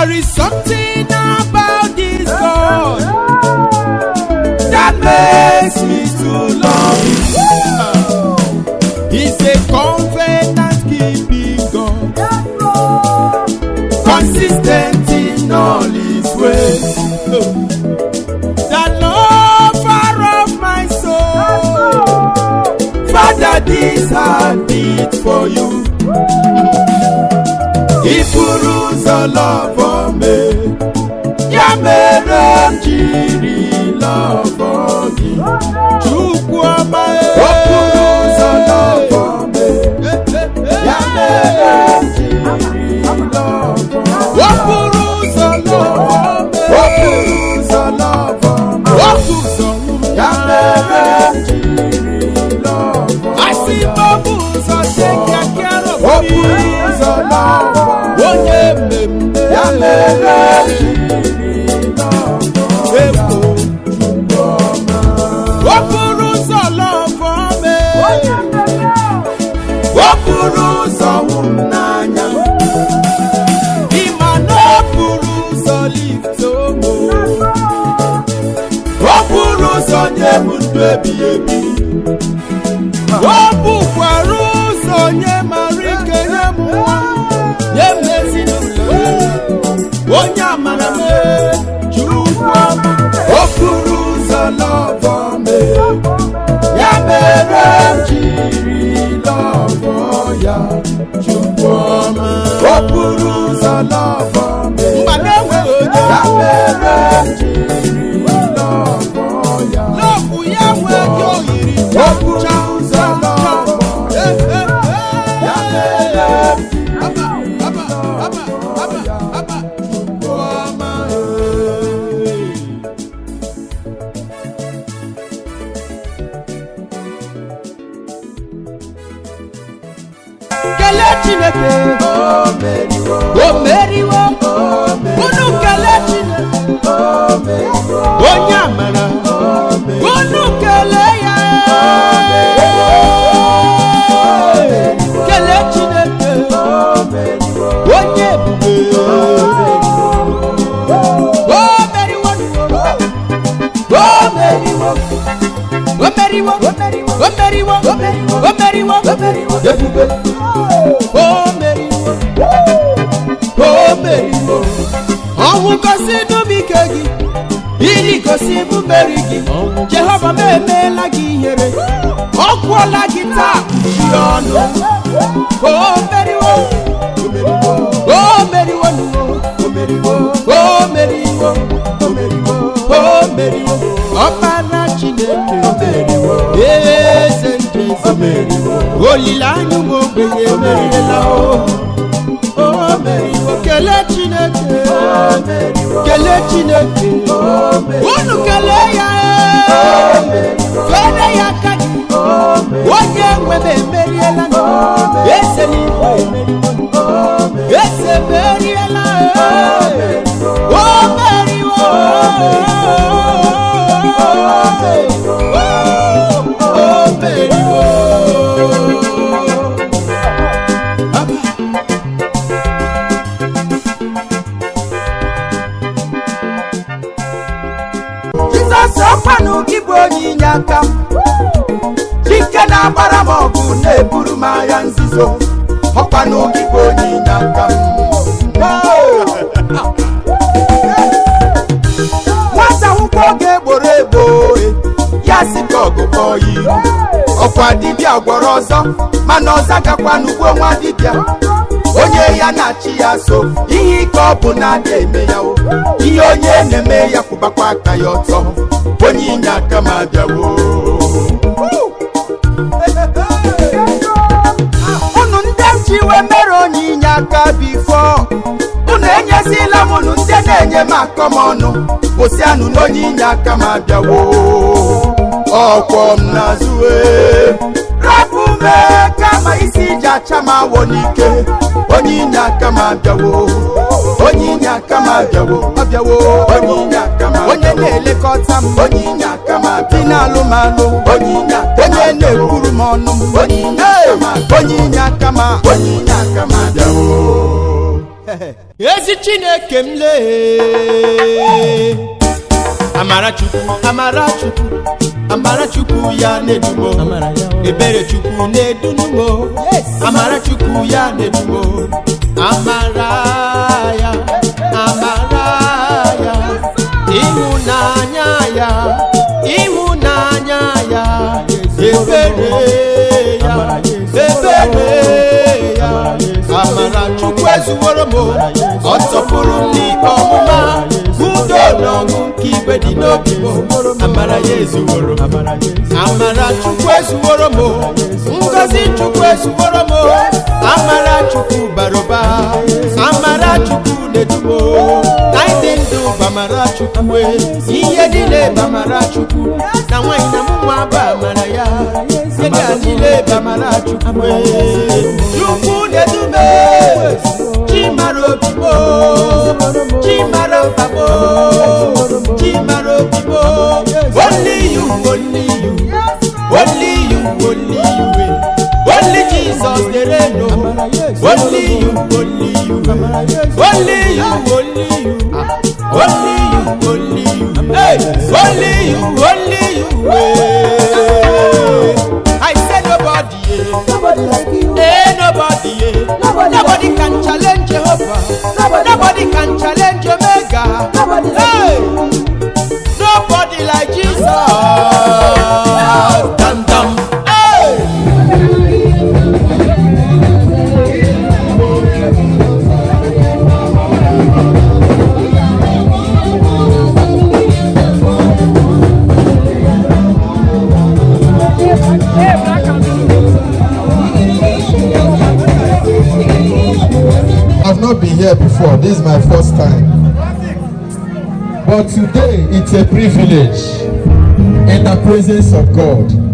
There is something about this God that makes me to love Him. He's a covenant keeping God, consistent in all His ways. The lover of my soul, Father, this heart beat for you. Ị pụrụ ụzọ lọvọ me ya mere m jiri lọvọ gị Chukwu ọma o pụrụ ụzọ lọvọ me ya mere m jiri lọvọ o pụrụ ụzọ lọvọ me o pụrụ ụzọ lọvọ me o pụrụ ụzọ ya mere m jiri lọvọ asị m o bụ ụzọ dị kịakịa o pụrụ ụzọ lọvọ onye mmemme ya mere m jiri lọvọ ewu okporo ụzọ lọvọ me okporo ụzọ wụ m n'anya ịma na okporo ụzọ lift omo okporo ụzọ nye m ndụ ebighị ebi o bụkwara ụzọ nye mara ike nye m nwa nye m ezinụlọ onye amara m chukwu ọma okporo ụzọ lọvọ me ya mere m jiri lọvọ ya chukwu ọma okporo ụzọ lọvọ me mgba na-enweghị onye ya mere m jiri lọvọ ya lọvụ ya nwee gị oyiri okporo ụzọ lọvọ ya mere m Aba, aba, aba, aba, aba, chukwu ọma ee. kelee chineke o meriwo unu kelee chineke onye amara unu kelee ya kelee chineke onye ebube o meriwo o meriwo o meriwo o meriwo o meriwo o meriwo o meriwo ebube o meriwo o meriwo ọnwụ gosi n'ubi ike gị iri gosi bụ mmeri gị jehova m emeela gị ihere ọ kwụọla gị taa ji ọnụ o meriwo o meriwo o meriwo o meriwo o meriwo o meriwo ọkpara chineke meriwo eze ndị eze meriwo olileanya ụmụ ogbenye emeriela o o meriwo kelee chineke kelee chineke unu kelee ya fere ya aka gị onye nwe m emeriela eze n'igwe emeriwo eze meriela o meriwo o meriwo jizọs ọkwanụ gị bụ onye inye aka m chike na-agbara m ọgụ na-eburu m agha nzuzo ọkwanụ gị bụ onye inye aka m nwata akwụkwọ ga-egboro egbo ya si ka ọgụgọ yi ọkwa dibịa gwọrọ ọzọ mana ọza gakwa n'ugbo nwa dibịa onye ya na-achị ya so ihe ike ọ bụ na-ada eme ya o ihe onye na-eme ya kwụbakwa aka ya ọtọ onye inye aka m abịawo unu ndị m ji wee mere onye inye aka bifo unu enyezila m unu ndị na-enye m akọ m ọnụ kwụsịanụ n'onye inye aka m abịawo ọkwọ m n'azụ ee. rapụ m ee, kama isi iji acha m awọ n'ike onye inye aka m abịawo onye inye aka m abịawo abịawo onye inye aka m onye na-elekọta m onye inye aka m abịa na-alụ m alụ onye inye aka onye na-ekwuru m ọnụ m onye inye aka m onye inye aka m onye inye aka m abịawo ezi chineke m lee amara chukwu amara chukwu amara chukwu ya na-edumo ebere chukwu na-edunumo amara chukwu ya na-edumo amara ya amara ya ịhụnanya ya ịhụnanya ya ebere ya ebere ya amara chukwu ezuworo m ọ tọpụrụ m n'ikpe ọmụma udo na ọṅụ nke igwe dị n'obi m amara ya ezuworo m amara chukwu ezuworo m ngozi chukwu ezuworo m amara chukwu bara ụba amara chukwu na-edumo na ịdị ndụ bụ amara chukwu ihe niile bụ amara chukwu na nwanyị na mụ nwa bụ amara ya ihe ga niile bụ amara chukwu chukwu na-edume chimara obibo chimara mkpagbo chimara obibo only you only you only you only you only jesus dey reign o only you only you only you only you only you only you hey only you only you hey. i say nobody yeah. Nobody like you. Hey, nobody, yeah. Nobody nobody like can challenge Jehovah. Nobody nobody can challenge Omega. Nobody like hey, nobody like Jesus. Dum dum. Hey. I've not been here before. This is my first time. But today it's a privilege in the presence of God.